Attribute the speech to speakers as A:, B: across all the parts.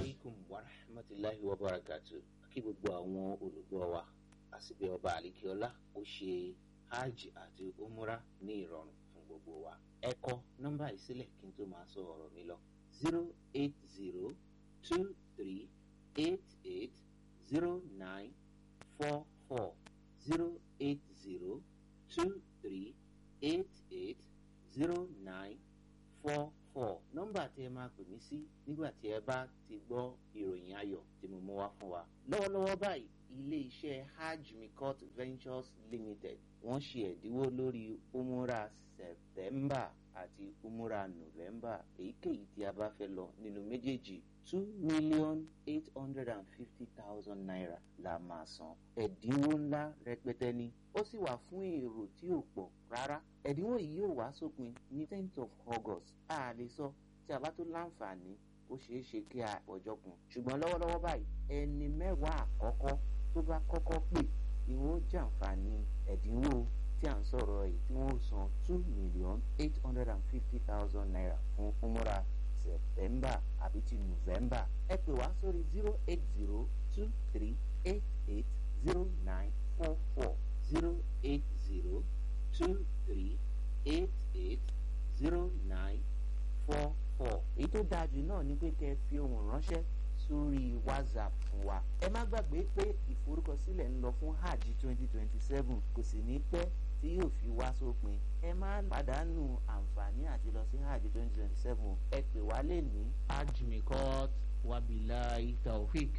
A: alaikum wa rahmatulahi wa barakatu kí gbogbo àwọn olùgbọ́ wa àsìbẹ̀ ọba àlìkíọ́lá ó ṣe hajj àti umra ní ìrọ̀rùn fún gbogbo wa. ẹ kọ nọ́mbà ìsílẹ̀ kí n tó máa sọ ọ̀rọ̀ mi lọ zero eight zero two three eight eight zero nine four four zero eight zero two three eight eight zero nine four four nọ́mbà tí ẹ máa pè mí sí nígbà tí ẹ bá ti gbọ́ ìròyìn ayọ̀ tí mo mú wá fún wa. lọ́wọ́lọ́wọ́ báyìí ilé iṣẹ́ hajj mikot ventures limited wọ́n ṣe ẹ̀dínwó lórí umura september àti umura november èyíkéyìí tí a bá fẹ́ lọ nínú méjèèjì two million eight hundred and fifty thousand naira la máa san ẹ̀dínwó ńlá rẹpẹtẹ ni ó sì wà fún èrò tí ò pọ̀ rárá ẹ̀dínwó yìí yóò wá sópin ní tenth of august a lè sọ tí a bá tó láǹfààní ó ṣeé ṣe kí a pọ̀jọ́ kun ṣùgbọ́n lọ́wọ́lọ́wọ́ báyìí ẹni mẹ́wàá àkọ́kọ́ tó bá kọ́kọ́ pè ni wọ́n jàǹfààní ẹ̀dínwó tí à ń sọ̀rọ̀ yìí tí wọ́n san two million eight hundred and fifty thousand naira fún umura september àbí ti november ẹ pè wá sórí zero eight zero two three eight eight zero nine four four zero eight zero two three eight eight zero nine four four. èyí tó dáa jù náà ni pé kẹ́ ẹ fi ohùn ránṣẹ́ sórí whatsapp fún wa. ẹ má gbàgbé pé ìforúkọsílẹ̀ ń lọ fún hajj twenty twenty seven kò sì ní pẹ́ tí yóò fi wá sópin. ẹ má pàdánù àǹfààní àti lọ sí hajj twenty twenty seven ẹ pè wá lè ní.
B: hajj mikot wabilai taofik.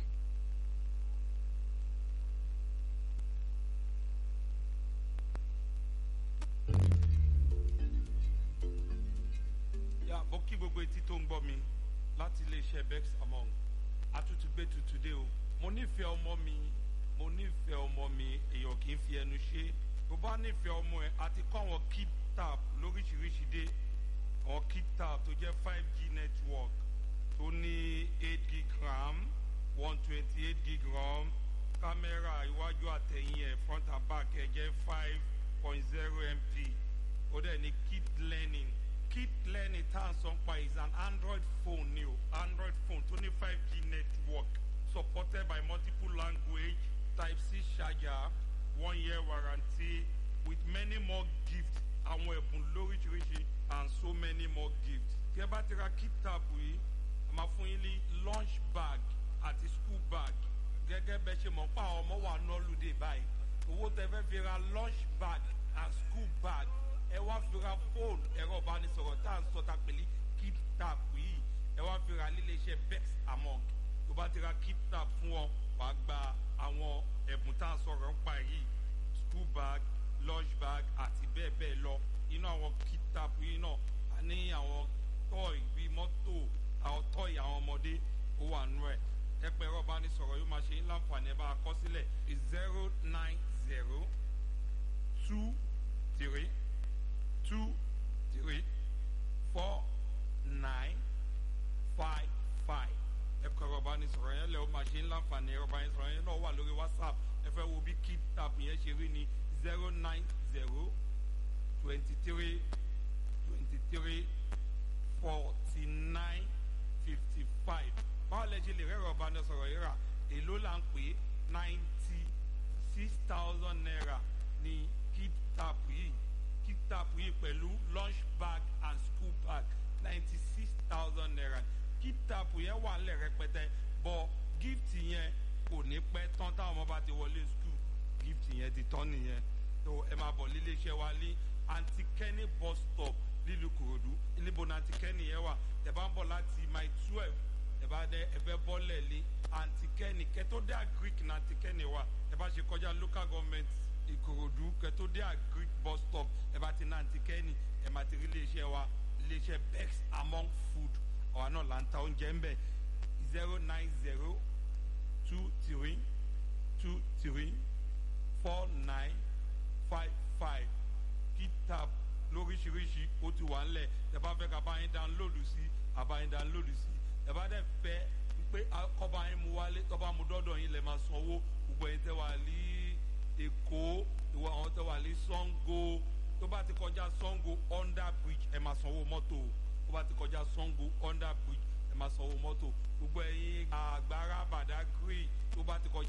C: yà bó kí gbogbo etí tó ń gbọ́ mi láti iléeṣẹ́ bex among atútù gbé tutù dé o mo nífẹ̀ẹ́ ọmọ mi mo nífẹ̀ẹ́ ọmọ mi èèyàn kì í fi ẹnu ṣe bó bá nífẹ̀ẹ́ ọmọ ẹ àti kọ́ àwọn keep tap lóríṣiríṣi dé àwọn keep tap tó jẹ́ five g network tó ní eight gig ram one twenty eight gig ram kámẹ́rà iwájú àtẹ̀yìn ẹ̀ front and back ẹ̀ jẹ́ five point zero mp ó dẹ̀ ní keep learning keep learning tá à ń sọ pa is an android phone ni o android phone tó ní five g network supported by multiple language type c charger one year warranty with many more gifts àwọn ẹ̀bùn lóríṣiríṣi and so many more gifts. tí ẹ bá ti ra keep tab yìí a máa fún yín ní lunch bag àti school bag gẹ́gẹ́ bẹ́ẹ̀ ṣe mọ̀ pa àwọn ọmọ wa nọ́ọ̀lùdè báyìí owó tẹ fẹ́ fi ra lunch bag and school bag ẹ wá fi ra fóònù ẹ̀rọ ìbánisọ̀rọ̀ tá à ń sọ ta pẹ̀lú keep tap yìí ẹ wá fi ra lílé iṣẹ́ bex among tó bá ti ra keep tap fún ọ wàá gba àwọn ẹ̀bùn tá à ń sọ̀rọ̀ ń pa yìí school bag lunch bag àti bẹ́ẹ̀ bẹ́ẹ̀ lọ inú àwọn keep tap yìí náà a ní àwọn tọ́ì bíi mọ́tò àwọn tọ́ì àwọn ọmọdé ó wà nú ẹ̀ ẹ pẹ́ ẹ̀rọ ìbánisọ̀rọ̀ yóò máa ṣe ń láǹfààní ẹ bá a kọ́ sílẹ̀ zero nine zero two three two three four nine five five ẹ̀kọ́ ẹ̀rọ ìbánisọ̀rọ̀ yẹn lẹ́ o máa ṣe ń láǹfààní ẹ̀rọ ìbánisọ̀rọ̀ yẹn náà wà lórí whatsapp ẹ fẹ́ wo bí keep tap yẹn ṣe rí ni zero nine zero twenty three twenty three forty nine fifty five báwo lẹ ṣe lè rẹ́rọ̀ ìbánisọ̀rọ̀ yìí rà èló là ń pè é ninety six thousand naira ní keep tap yìí keep tap yìí pẹ̀lú lunch bag and school bag ninety six thousand naira keep tap yẹn wà nílẹ̀ rẹpẹtẹ bọ̀ gift yẹn kò ní pẹ́ tán táwọn ọmọ bá ti wọlé school gift yẹn ti tán nìyẹn tó ẹ máa bọ̀ lílé iṣẹ́ wa ní antikẹ́ni bus stop nílùú kòròdú níbo ní antikẹ́ni yẹn wà tẹ bá ń bọ̀ láti my twelve tẹ bá dẹ ẹ fẹ́ bọ́lẹ̀ lé antikẹ́ni kẹtó dé agric ní antikẹ́ni wà ẹ bá ṣe kọjá local government ìkòròdú kẹtó dé agric bus stop ẹ bá ti ní antikẹ́ni ẹ máa ti rí iléeṣẹ́ wa iléeṣẹ́ bex among food ọ̀hà náà là ń ta oúnjẹ ń bẹ̀ zero nine zero two three two three four nine five five kí tap lóríṣiríṣi ó ti wà ńlẹ̀ ẹ bá fẹ́ ká bá yín download sí àbá yín download sí ẹ bá dẹ̀ fẹ́ pé kọ́ba yín mu wálé tọ́ba mu dọ́dọ̀ yín lẹ̀ máa sanwó gbogbo ẹ̀yin tẹ́ wà ní èkó ìwọ àwọn tẹ́ wà ní sango tó bá ti kọjá sango under bridge ẹ máa sanwó mọ́tò tó bá ti kọjá sango under bridge ẹ máa sanwó mọ́tò gbogbo ẹ̀yin a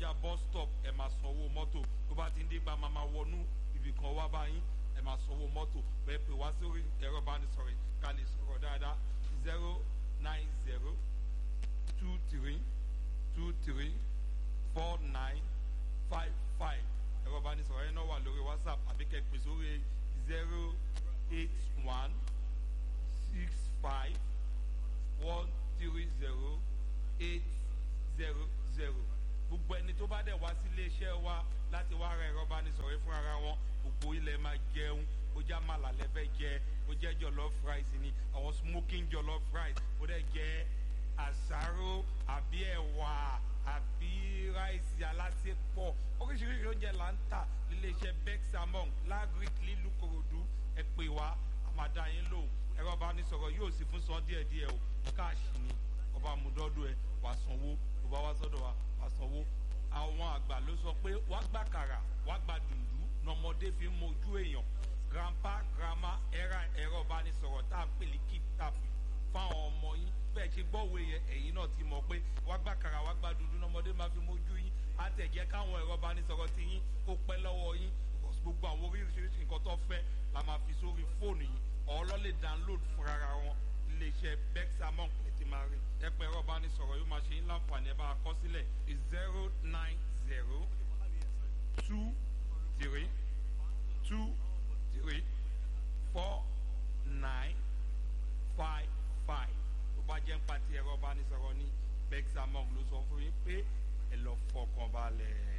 C: kọjá bus stop ẹ máa sanwó mọ́tò tó bá ti ń dípa máa máa wọnú ibì kan wá báyìí ẹ máa sanwó mọ́tò bẹ́ẹ̀ pé wá sórí ẹ̀rọ ìbánisọ̀rọ̀ ká lè sọ̀rọ̀ dáadáa zero nine zero two three two three four nine five five ẹ̀rọ ìbánisọ̀rọ̀ yẹn náà wà lórí whatsapp àbí kẹ́pẹ́ sórí zero eight one six five one three zero eight zero zero gbogbo ẹni tó bá dẹ̀ wá sí iléeṣẹ́ wa láti wá ra ẹ̀rọ ìbánisọ̀rọ̀ fún ara wọn gbogbo ilẹ̀ máa jẹun ó já màlà lẹ́fẹ̀ jẹ ó jẹ́ jollof rice ni àwọn smoking jollof rice ó dẹ̀ jẹ́ àsáró àbí ẹ̀wà àbí ráìsì alásèpọ̀ oríṣiríṣi oúnjẹ là ń tà níléeṣẹ́ bexamon lagric lílu korodu ẹ pè wá àmàdá yín lò ẹ̀rọ ìbánisọ̀rọ̀ yóò sì fún san díẹ̀díẹ̀ o káàṣì ni ọba àmúdọ́dọ̀ ẹ wà sanwó tó bá wá sọ́dọ̀ wa wà sanwó àwọn àgbà ló sọ pé wá gbà kàrà wá gbà dùndú nọmọdé fi ń mojú èèyàn grandpa grandma ẹ̀rọ ẹ̀rọ ìbánisọ̀rọ̀ tá a pè ní keep tap fáwọn ọmọ yín bẹ́ẹ̀ ṣe gbọ́wọ́ yẹn ẹ̀yin náà ti mọ̀ pé wá gbà kàrà wá gbà dùndú nọmọdé máa fi mojú yín á tẹ̀ jẹ́ káwọn ẹ̀rọ ìbánisọ̀rọ̀ ti yín kó pẹ́ lọ́wọ́ yín gbogbo àwọn oríṣiríṣi nǹkan tó fẹ́ la máa fi sórí fóònù yìí ọ̀ọ́lọ́ lè download fúnra wọn iléeṣẹ́ bexamon ti máa rí ẹpẹ ẹ̀rọ ìbánisọ̀rọ̀ yóò máa ṣe yín láǹfààní ẹ bá a kọ sílẹ̀ zero nine zero two three two three four nine five five tó bá jẹ́ ń pa ti ẹ̀rọ ìbánisọ̀rọ̀ ní bexamon ló sọ fún yín pé ẹ lọ fọkàn balẹ̀.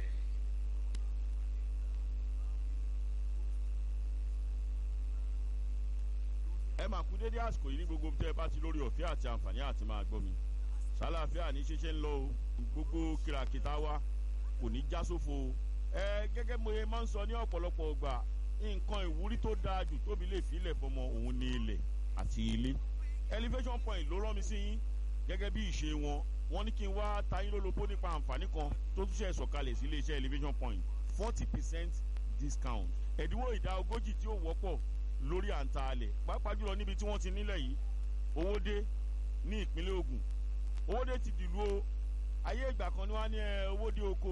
D: ẹ máa kú dédé àsìkò yìí ní gbogbo tẹ́ ẹ bá ti lórí ọ̀fẹ́ àti àǹfààní àti máa gbọ́ mi ṣàlàáfíà ní ṣeṣe ń lọ o gbogbo kìràkìtà wa kò ní já sófo o ẹ gẹ́gẹ́ mo ye máa ń sọ ní ọ̀pọ̀lọpọ̀ ọgbà nǹkan ìwúrí tó dáa jù tóbi lè fi ilẹ̀ fọmọ òun ní ilẹ̀ àti ilé elevation point ló rán mi sí yín gẹ́gẹ́ bí ìṣe wọn wọ́n ní kí n wá tayín lólobó nípa àǹfààní kan tó tún ṣe sọ̀kalẹ̀ sí iléeṣẹ́ elevation point forty percent discount ẹ̀dínwó ìdá ogójì tí ó wọ́pọ̀ lórí àǹtà alẹ̀ pàápàá jùlọ níbi tí wọ́n ti nílẹ̀ yìí owó dé ní ìpínlẹ̀ ogun owó dé ti dìlú o ayé ìgbà kan ni wọ́n á ní owó dé oko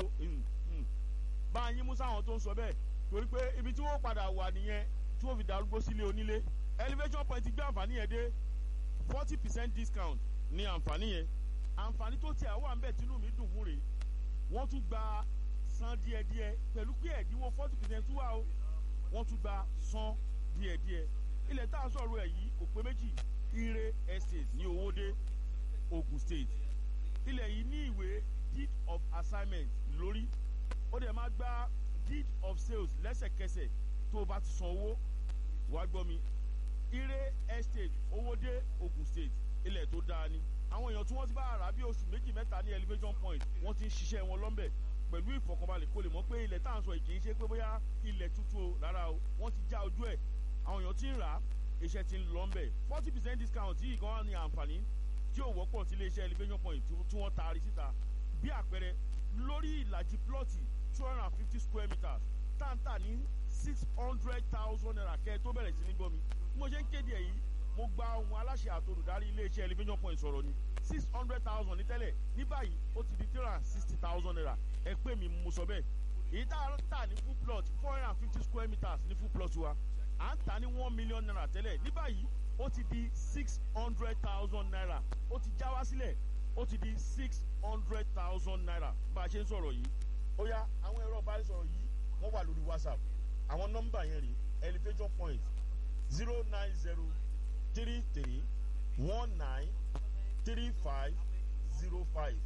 D: bá a yín mú sáwọn tó ń sọ bẹ́ẹ̀ torí pé ibi tí wọ́n padà wà nìyẹn tí wọ́n fi darúgbó sílé onílé elevation point gbé àǹfààní yẹn dé forty percent discount ní àǹfààní yẹn àǹfààní tó tiẹ̀ wà ń bẹ̀ tínú mi dùn fún rèé wọ́n tún gba san díẹ̀díẹ̀ pẹ̀lú pé ẹ̀dínwó forty percent tún wà o wọ́n tún gba san díẹ̀díẹ̀ ilẹ̀ tá a sọ̀rọ̀ ẹ̀ yìí kò pé méjì ire estate ní owóde ogun state ilẹ̀ yìí ní ìwé deed of assignment lórí ó dẹ̀ máa gba deed of sales lẹ́sẹ̀kẹsẹ̀ tó o bá ti san owó wá gbọ́ mi ire estate owóde ogun state ilẹ̀ tó dáa ni àwọn èèyàn tí wọ́n ti bá rà bí oṣù méjì mẹ́ta ní elevation point wọ́n ti ń ṣiṣẹ́ wọn lọ́nbẹ̀ pẹ̀lú ìfọkànbalẹ̀ kó lè mọ̀ pé ilẹ̀ tá à ń sọ yìí kì í ṣe pé bóyá ilẹ̀ tuntun o rárá o wọ́n ti já ojú ẹ̀ àwọn èèyàn ti ń rà á iṣẹ́ ti ń lọ ń bẹ̀ forty percent discount yìí gan ni àǹfààní tí ò wọ́pọ̀ sí iléeṣẹ́ elevation point tí wọ́n taari síta bí àpẹẹrẹ lórí ìlàjì plọ́ọ̀tì two hundred and fifty square meters táǹtà ní six hundred thousand naira kẹ́ ẹ tó bẹ̀rẹ̀ sí ní gbọ́ mi bí mo ṣe ń kéde ẹ̀ yìí mo gba ohun aláṣẹ àtolùdarí iléeṣẹ́ elevation point sọ̀rọ̀ ni six hundred thousand ní tẹ́lẹ̀ ní báyìí ó ti di three hundred and sixty thousand naira ẹ pé mi mo sọ bẹ́ẹ̀ èyí tá a tà ní full plot four hundred and fifty square meters ní full plot wa à ń tà ní one million naira tẹ́lẹ̀ ní báyìí ó ti di six hundred thousand naira ó ti já wá sílẹ̀ ó ti di six hundred thousand naira bá a ṣe ń sọ̀rọ̀ yìí ó yá àwọn ẹ̀rọ ìbánisọ̀rọ̀ yìí wọ́n wà lórí whatsapp àwọn nọ́mbà yẹn rí elevation point zero nine zero three three one nine three five zero five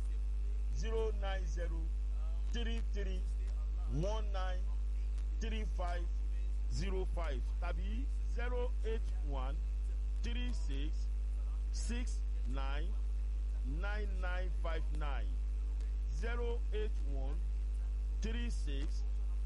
D: zero nine zero three three one nine three five zero five tàbí zero eight one three six six nine nine nine five nine zero eight one three six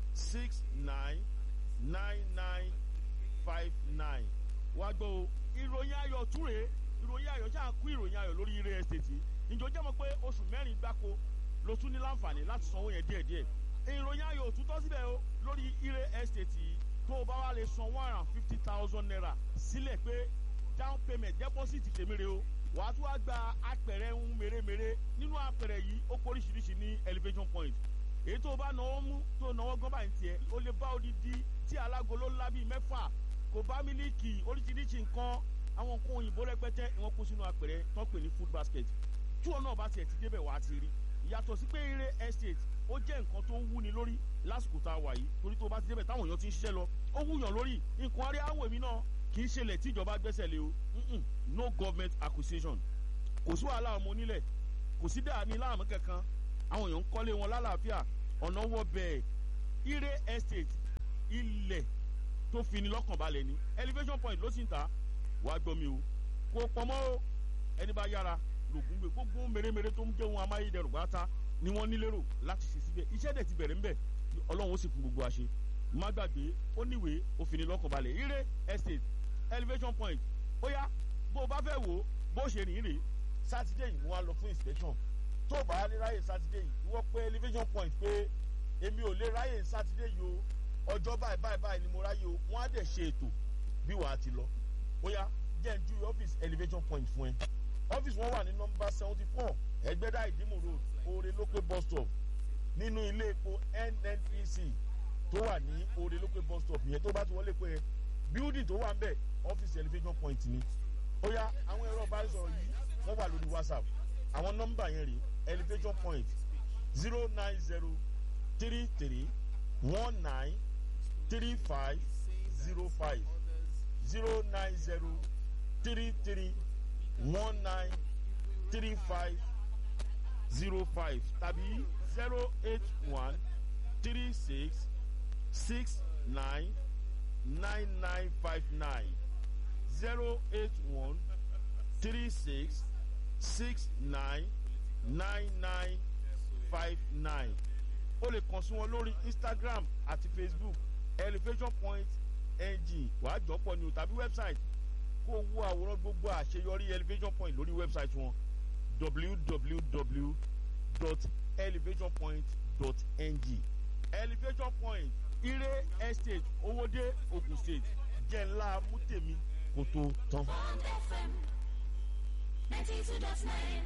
D: six nine nine nine five nine wá gbọ́ o ìròyìn ayọ̀ túre ìròyìn ayọ̀ ṣáà kú ìròyìn ayọ̀ lórí ire estate ìjọ jẹ́ mọ́ pé oṣù mẹ́rin gbáko ló tún ní láǹfààní láti sanwó yẹn díẹ̀díẹ̀ ìròyìn ayọ̀ òtútọ́ síbẹ̀ o lórí ire estate yìí tó o bá wá lè san one hundred and fifty thousand naira sílẹ̀ pé down payment deposit tèmére o wàá tún wá gba apẹ̀rẹ̀ ń mèremère nínú apẹ̀rẹ̀ yìí ó kóríṣiríṣi ní elevation point èyí tó bá náwó mú tó náwó gán báyìí tiẹ̀ ó lè bá odidi tí alágolo ńlá bíi mẹ́fà kò bá mílíkì oríṣiríṣi nǹkan àwọn nǹkan òyìnbó rẹpẹtẹ ìwọ̀n kó sínú apẹ̀rẹ̀ tán pè ní food basket tí wọn náà bá tiẹ̀ ti débẹ̀ wá ti rí yàtọ̀ sí pé eré estate ó jẹ́ nǹkan tó ń wúni lórí lásìkò tá a wà yìí torí tó bá ti débẹ̀ táwọn èèyàn ti ń ṣiṣẹ́ lọ ó wúyàn lórí nǹkan arí àwọ̀ èmi náà kì í ṣẹlẹ̀ tí ìjọba gbẹ́sẹ̀ lé o Mm-mm. no government acquisition kò sí wàhálà ọmọ onílẹ̀ kò sí dàní láàmú kankan àwọn èèyàn ń kọ́lé wọn lálàáfíà ọ̀nà wọ bẹ́ẹ̀ ire estate ilẹ̀ tó fini lọ́kàn balẹ̀ ni elevation point ló sì ń ta wàá gbọ́ mi o kò pọ̀mọ́ o ẹni bá yára lògùn gbé gbogbo mèremère tó ń jẹ́ ohun amáyédẹrùn pátá ni wọ́n ní lérò láti ṣe síbẹ̀ iṣẹ́ dẹ̀ ti bẹ̀rẹ̀ ńbẹ̀ ọlọ́run ó sì fún gbogbo àṣẹ má gbàgbé ó níwèé ó fini lọ́kàn balẹ̀ ire estate elevation point ó yá bó o bá fẹ́ wò ó bó ṣe rìn rè sátidé yìí wọ́n á lọ fún inspection tó o bá ní ráyè sátidé yìí ìwọ pé elevation point pé èmi ò lè ráyè sátidé yìí o ọjọ́ báyìí báyìí báyìí ni mo ráyè o wọ́n á dẹ̀ ṣe ètò bí wàá ti lọ ó yá jẹ́ ń ju ọ́fíìsì elevation point fún ẹ ọ́fíìsì wọn wà ní nọmba seventy four ẹgbẹ́dá ìdímù road oore lópé bus stop nínú ilé epo nnpc tó wà ní oore lópé bus stop yẹn tó bá ti wọlé pé building tó wà ń bẹ̀ ọ́fíìsì elevation point ni ó yá àwọn ẹ̀rọ ìbánisọ̀rọ̀ yìí wọ́n wà lórí whatsapp àwọn nọ́mbà yẹn rè elevation point zero nine zero three three one nine three five zero five zero nine zero three three one nine three five zero five tàbí zero eight one three six six nine nine nine five nine zero eight one three six six nine nine nine five nine o lè kàn sí wọn lórí instagram àti facebook elevation point ng wàá jọpọ̀ ni o tàbí website kó o wo àwòrán gbogbo àṣeyọrí elevation point lórí website wọn www.elevationpoint.ng elevation point ire estate owóde ogun state jẹ́ ńlá mútèmi kò tó tán.
E: Bond FM 92.9.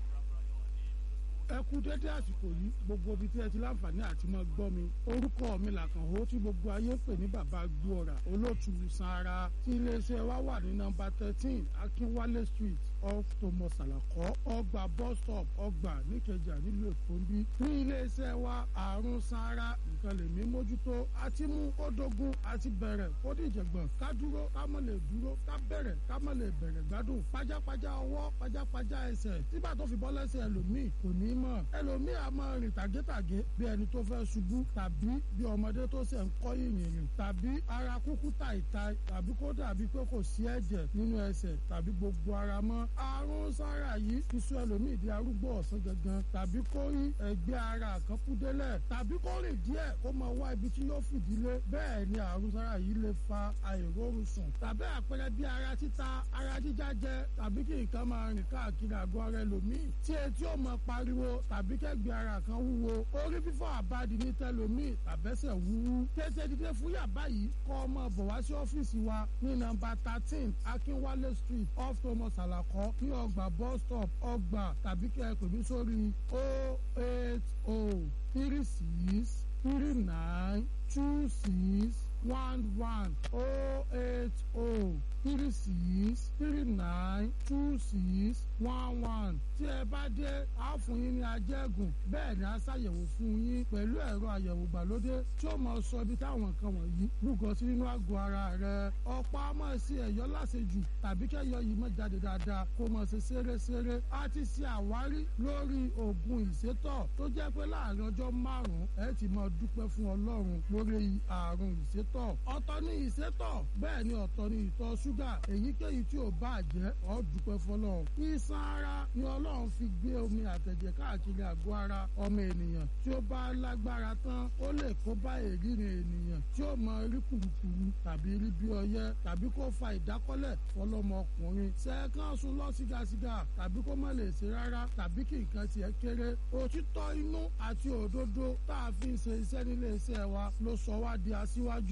F: ẹ kú dédé àsìkò yìí gbogbo ibi tí ẹ ti láǹfààní àti máa gbọ́ mi orúkọ mi làkànhó tí gbogbo ayé pè ní bàbá gbóòrà olóòtú sanra tí iléeṣẹ́ wa wà ní nọmba thirteen akínwálé street off thomas alakọ ọgbà bus stop ọgbà níkẹjà nílùú èkó ń bí ní iléeṣẹ́ wa àrùn sanra nǹkan lèmi mójútó àti mú kó dogun àti bẹ̀rẹ̀ kó dìjẹ̀gbọ̀n ká dúró ká mọ̀ lè dúró ká bẹ̀rẹ̀ ká mọ̀ lè bẹ̀rẹ̀ gbádùn pajápajá ọwọ́ pajápajá ẹsẹ̀ tígbà tó fi bọ́ lẹ́sẹ̀ ẹlòmíì kò ní mọ̀ ẹlòmíì á máa rìn tàgétàgé bí ẹni tó fẹ́ ṣubú tàbí bí ọmọdé tó ṣẹ̀ ń kọ́ yìnyín rìn tàbí ara kúkú tàìta tàbí kó dàbí pé kò sí ẹ̀jẹ̀ nínú ẹsẹ̀ tàbí gbogbo ara mọ́ àrùn sára yìí ti sọ ẹlòmíì di arúgbó ọ̀sán gangan tàbí kó rí ẹgbẹ́ ara kan kú délẹ̀ tàbí kó rìn díẹ̀ kó máa wá ibi tí yóò fìdílé bẹ́ẹ̀ ni àrùn sára yìí lè fa àìrórun sùn tàbí àpẹẹrẹ bí ara títa ara jíjájẹ tàbí kí nǹkan máa rìn káàkiri àgọ́ ara ẹlòmíì tí etí ò máa pariwo tàbí kẹ́gbẹ́ ara kan wúwo orí fífọ́ àbádi ní tẹlòmíì tàbẹ́sẹ̀ wúwú tètè dídé fún yàbá yìí kọ́ ọmọ bọ̀ wá sí ọ́fíìsì wa ní nọmba thirteen akínwálé street off thomas alakọ ní ọgbà bus stop ọgbà tàbí kẹ́ ẹ pè mí sórí o eight o three six three nine two six one one o eight o three six three nine two six one one tí ẹ bá dé a fún yín ní ajẹ́gùn bẹ́ẹ̀ ni a ṣàyẹ̀wò fún yín pẹ̀lú ẹ̀rọ àyẹ̀wò gbàlódé tí ó mọ sọ ibi táwọn nǹkan wọ̀nyí lúgọ sí nínú àgọ́ ara rẹ ọ̀pọ̀ a máa ṣe ẹ̀yọ́ láṣejù tàbí kẹ́yọ yìí máa jáde dáadáa kó máa ṣe ṣeré-ṣeré a ti ṣe àwárí lórí oògùn ìsétọ̀ tó jẹ́ pé láàrin ọjọ́ márùn-ún ẹ ti máa dúpẹ́ fún ọlọ́run lórí àrùn ìsétọ̀ ọ̀tọ̀ ní ìsétọ̀ bẹ́ẹ̀ ni ọ̀tọ̀ ní ìtọ̀ ṣúgà èyíkéyìí tí ò bá jẹ́ ọ́ dúpẹ́ fọlọ́run iṣan ara ni ọlọ́run fi gbé omi àtẹ̀jẹ̀ káàkiri àgọ́ ara ọmọ ènìyàn tí ó bá lágbára tán ó lè kó bá èrírin ènìyàn tí ó mọ rí kùrukùru tàbí rí bí ọyẹ tàbí kó fa ìdákọ́lẹ̀ fọlọ́mọkùnrin sẹ́ẹ̀kan sùn lọ sígasíga tàbí kó má lè ṣe rárá tàbí kí nǹkan tiẹ̀ kéré òtítọ́ inú àti òdodo tá a fi ń ṣe iṣẹ́ nílé iṣẹ́ wa ló sọ wá di aṣíwájú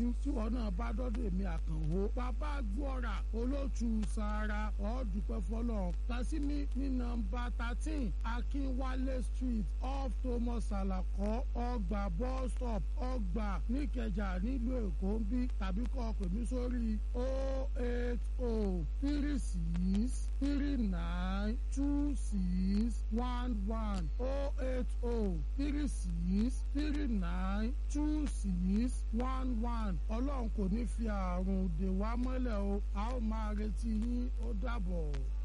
F: yín tí wọn náà bá dọ́dọ̀ èmi àkànwó bàbá gbọ́ra olóòtú sara ọ̀ọ́dúpẹ́ fọlọ́ tasimi ní nọ́mbà thirteen akínwálé street off thomas alakọ ọgbà bus stop ọgbà níkẹjà nílùú èkó ń bí tàbí kọ́ pè mí sórí o eight o three six three nine two six one one o eight o three six three nine two six one one ọlọ́run kò ní fi àrùn dè wá mọ́lẹ̀ o a ó máa retí yín ó dàbọ̀.